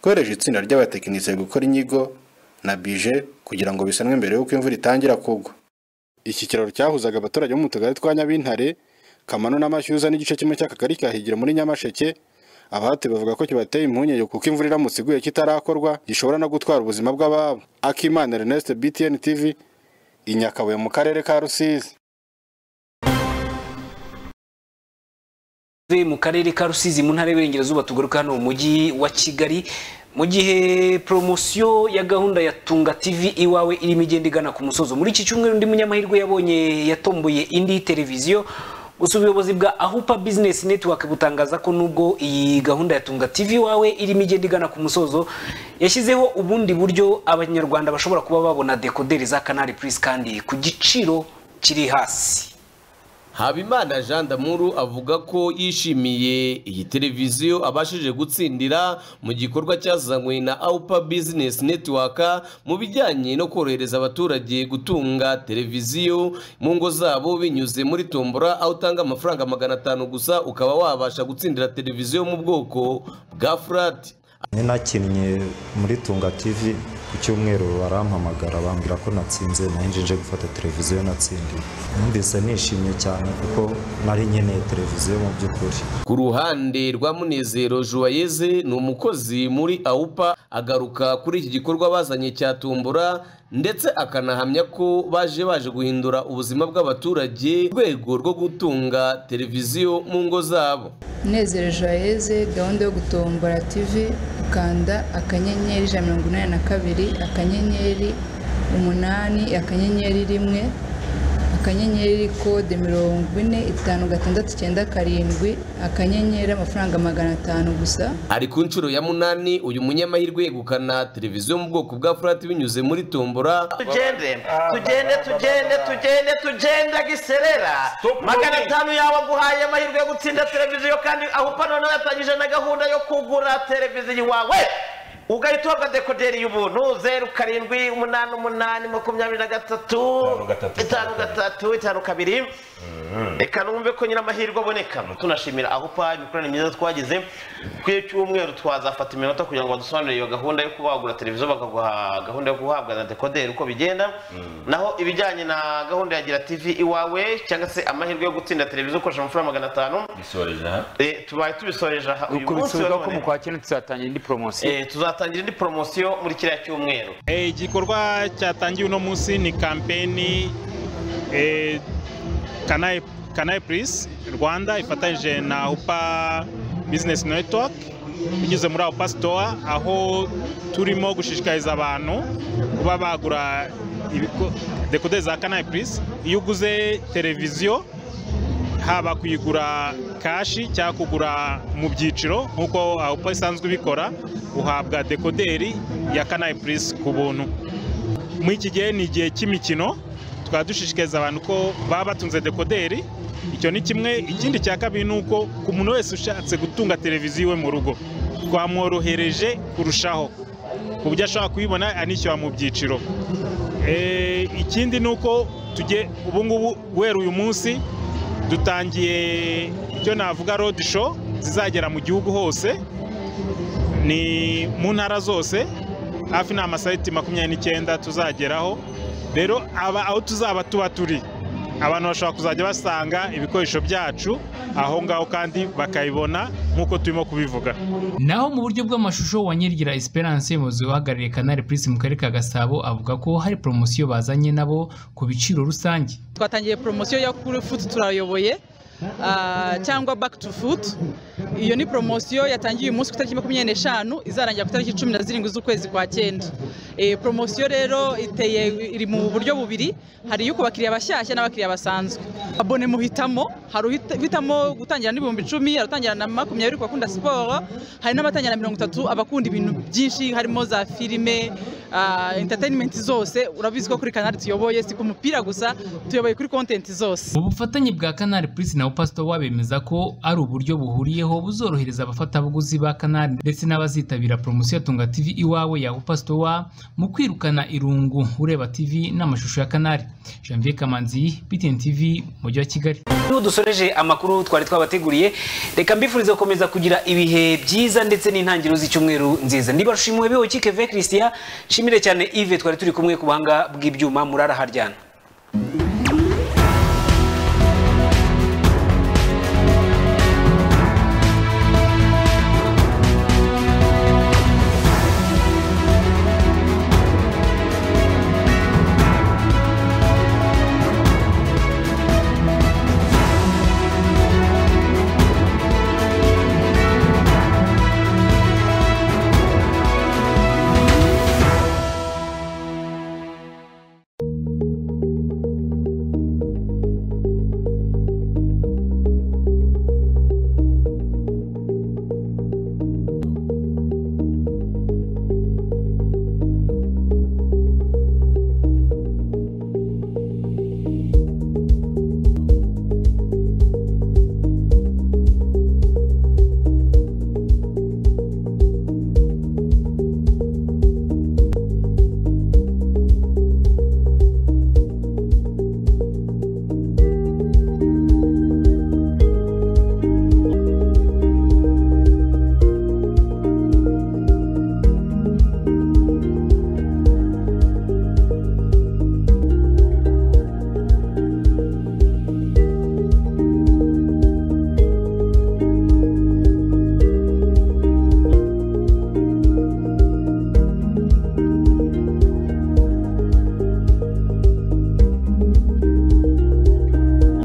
twereje itsinda ry'abatekinisiye gukora inyigo na bije kugira ngo bisanwe mbere y'uko imvura itangira kugwa iki kiraro cyahuzaga abaturage bo mu tugari twa nyabintare kamano n'amashyuza n'igice kimwe cy'akagari kahigira muri nyamasheke abahati bavuga ko kibateye impungenge kuko imvura iramutse iguye kitarakorwa gishobora no gutwara ubuzima bw'ababo akimana Ernest BTN TV i Nyakabuye mu karere ka Rusizi mu karere ka rusizi mu ntara y'uburengerazuba tugaruka hano mu mujyi wa kigali mu gihe poromosiyo ya gahunda ya tunga tv iwawe irimo igenda igana ku musozo muri iki cyumweru undi munyamahirwe yabonye yatomboye indi televiziyo gusa ubuyobozi bwa ahupa bizinesi netiwake butangaza ko nubwo iyi gahunda ya tunga tv iwawe irimo igenda igana ku musozo yashyizeho ubundi buryo abanyarwanda bashobora kuba babona dekoderi za kanari purisi kandi ku giciro kiri hasi habimana jean damuru avuga ko yishimiye iyi televiziyo abashije gutsindira mu gikorwa cyazanywe na awupa bizinesi netiwaka mu bijyanye no korohereza abaturage gutunga televiziyo mu ngo zabo binyuze muri tombora aho utanga amafaranga magana atanu gusa ukaba wabasha gutsindira televiziyo mu bwoko bwa furati ninakinnye muri tunga tv ku cyumweru barampamagara bambwira ko natsinze nanjye nje gufata televiziyo natsindiye numvise nishimye cyane kuko nari nkeneye televiziyo mu by'ukuri ku ruhande rwa munezero juwayeze ni umukozi muri awupa agaruka kuri iki gikorwa bazanye cya tumbura ndetse akanahamya ko baje baje guhindura ubuzima bw'abaturage mu rwego rwo gutunga televiziyo mu ngo zabo Munezero joyeze gahunda yo gutombora tv ukanda akanyenyeri ijana na mirongo inani na kabiri akanyenyeri umunani akanyenyeri rimwe akanyenyeri kode mirongo ine itanu gatandatu icyenda karindwi akanyenyeri amafaranga magana atanu gusa ari ku nshuro ya munani uyu munyamahirwe yegukana televiziyo mu bwoko bwa furati binyuze muri tombora tugende tugende tugende tugende tugende giserera magana atanu yawe aguhaye amahirwe yo gutsinda televiziyo kandi aho upa noneho yatangije na gahunda yo kugura televiziyo iwawe ugahita uhabwa dekoderi y'ubuntu zeru karindwi umunani umunani makumyabiri na gatatu itanu gatatu itanu kabiri reka numve ko nyine amahirwe aboneka tunashimira aho upa imikoranire myiza twagize ku cyumweru twazafata iminota kugira ngo badusobanurire iyo gahunda yo kuba wagura televiziyo bakaguha gahunda yo guhabwa na dekoderi uko bigenda naho ibijyanye na gahunda ya gira tv iwawe cyangwa se amahirwe yo gutsinda televiziyo ukoresha amafaranga magana atanu tubaye tubisoreje aha uyu munsi wa none kwa kino tuzatangira indi poromosiyo tuzatangira indi poromosiyo muri kiriya cyumweru igikorwa cyatangiye uno munsi ni kampeni kanayi purisi rwanda ifatanyije na upa bizinesi netiwake binyuze muri upa sitowa aho turimo gushishikariza abantu kuba bagura dekoderi za kanayi purisi iyo uguze televiziyo haba kuyigura kashi cyangwa kugura mu byiciro nk'uko aho isanzwe ibikora uhabwa dekoderi ya kanayi purisi ku buntu muri iki gihe ni igihe cy'imikino tukaba dushishikariza abantu ko baba batunze dekoderi icyo ni kimwe ikindi cya kabiri ni uko ku muntu wese ushatse gutunga televiziyo iwe mu rugo twamworohereje kurushaho ku buryo ashobora kuyibona anishyura mu byiciro ikindi ni uko tujye ubu ngubu guhera uyu munsi dutangiye icyo navuga rodi show zizagera mu gihugu hose ni mu ntara zose hafi ni amasayiti makumyabiri n'icyenda tuzageraho rero aho tuzaba tuba turi abantu bashobora kuzajya basanga ibikoresho byacu aho ngaho kandi bakabibona nk'uko turimo kubivuga naho mu buryo bw'amashusho wa nyirigira esperance umuyobozi uhagarariye kanari purisi mu karere ka gasabo avuga ko hari poromosiyo bazanye nabo ku biciro rusange twatangiye poromosiyo yo kuri futi turayoboye cyangwa baki tu futi iyo ni poromosiyo yatangiye uyu munsi ku itariki makumyabiri n'eshanu izarangira ku itariki cumi na zirindwi z'ukwezi kwa cyenda poromosiyo rero iteye iri mu buryo bubiri hari iyo ku bakiriya bashyashya n'abakiriya basanzwe abone muhitamo hari uhitamo gutangira n'ibihumbi icumi hari utangira na makumyabiri ku bakunda siporo hari n'abatangira na mirongo itatu abakunda ibintu byinshi harimo za filime interineti zose urabizi ko kuri kanari tuyoboye si ku mupira gusa tuyoboye kuri kontenti zose ubufatanye bwa kanari purisi na upasito wabemeza ko ari uburyo buhuriyeho buzorohereza abafatabuguzi ba kanari ndetse n'abazitabira poromosiyo tunga tv iwawe ya upasito wa mu kwirukana irungu ureba tv n'amashusho ya kanari janvier kamanzi btn tv mujyi wa kigali niba dusoreje amakuru twari twabateguriye reka mbifurize gukomeza kugira ibihe byiza ndetse n'intangiriro z'icyumweru nziza niba rushimuwe biwe kike ve christian nshimire cyane ive twari turi kumwe ku buhanga bw'ibyuma murara haryana